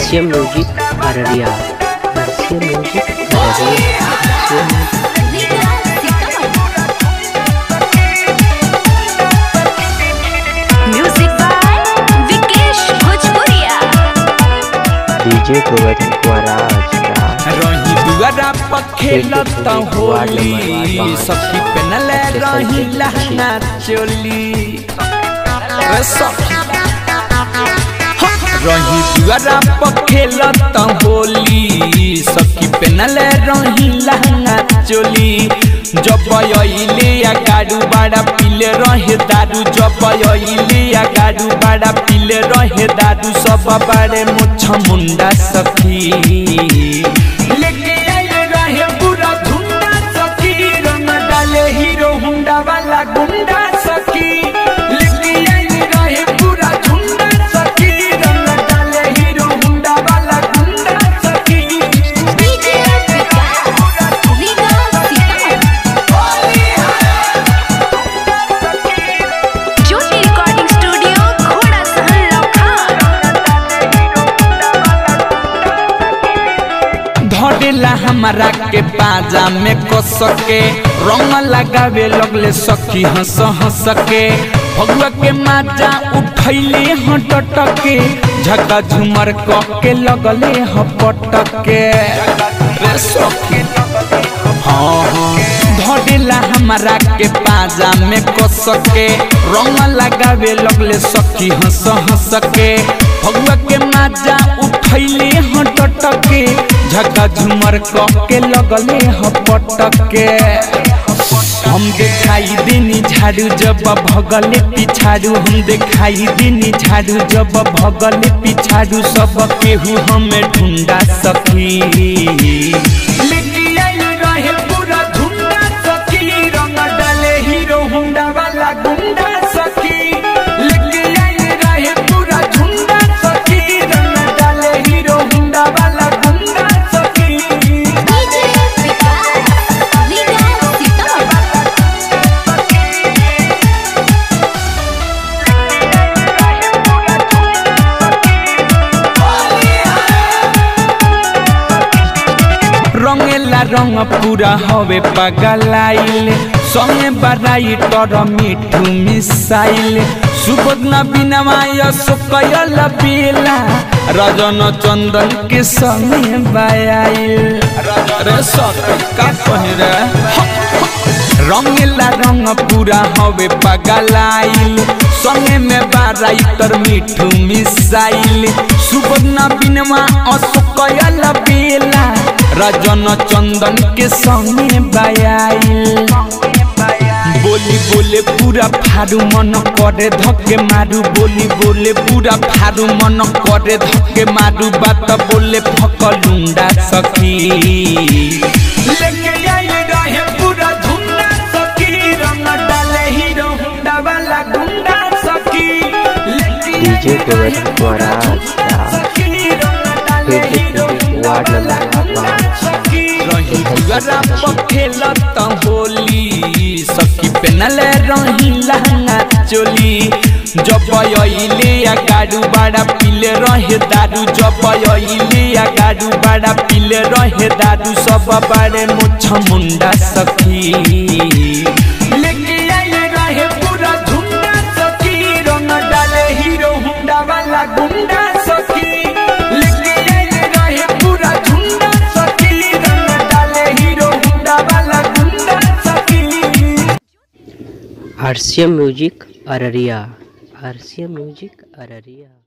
हर्षिया music Araria Harshiya music Araria Harshiya music music by Vikesh Bhojpuriya DJ Govardhan कुमाराज राज रही दुआरा पर खेलत होली सखी पेनल रही लहंगा चोली रे सखी रही दुआरा पर खेलत होली सखी पेनल रही लहंगा चोली जब अइले या गाडू बड़ा पीले रहे दारू जब अइले या गाडू बड़ा पीले रहे दारू सब बड़े मुछ मुंडा सखी लेके आइले रहे पूरा झुंडा सखी रंग डाले हीरो हुंडा वाला गुंडा सखी लेके आइले रहे पूरा झुंडा सखी रंग डाले हीरो हुंडा वाला गुंडा सखी DJ Vikas Riga Jyoti recording studio घोड़ा सहन लखान धरेला हमारा के बाजा में कस के रंग लगावे लगले सखी हंस हंस के भगवा के माजा उठैले हटट के झका झुमर क के लगले हपट के रे सखी हाँ हाँ धरेला हमारा के बाजा में कस के रंग लगावे लगले सखी हंस हंस के भगवा के माजा उठैले हटट के झका झुमर क के लगले हपट के हम देखाई देनी झाड़ू जब भगले पिछाड़ू हम देखाई देनी झाड़ू जब भगले पिछाड़ू सब केहू हमें ढूंढा सखी लेके आइल रहे पूरा झुंडा सखी रंग डाले हीरो हुंडा वाला गुंडा सखी लेके आइल रहे पूरा झुंडा सखी रंग डाले हीरो हुंडा वाला गुंडा सखी डीजे विकास रीगा रंगेला रंग पूरा हवे पगलाइल संगे बड़ाई तर मिठू मिसाइल सुबोध न बिनवाय सुकयल बेला रजन चंदन के संगे बायाइल रे सखी का कहे रे रंगेला रंग पूरा हवे पगलाइल संगे में बाराई तर मिठू मिसाइल सुबर्णा बिनवा अशोकयल बेला रजन चंदन के संगे बायाइल बोली बोले पूरा फारू मन करे धक्के मारू बोली बोले पूरा फारू मन करे धक्के मारू बात बोले फकलुंडा सखी लेके आइले रहे पूरा झुंडा सखी रंग डाले हीरो हुंडा वाला गुंडा सखी लेके डीजे गोवर्धन कुमाराज राज वार्ड नंबर पाँच रही दुआरा पर खेलत होली सखी पेनल रही लहंगा चोली जब अइले या गाडू बड़ा पीले रहे दारू जब अइले या गाडू बड़ा पीले रहे दारू सब बड़े मुछ मुंडा सखी लेके आइले रहे पूरा झुंडा सखी रंग डाले हीरो हुंडा वाला गुंडा सखी लेके आइले रहे पूरा झुंडा सखी रंग डाले हीरो हुंडा वाला गुंडा सखी हर्षिया म्यूजिक अररिया हर्षिया म्यूजिक अररिया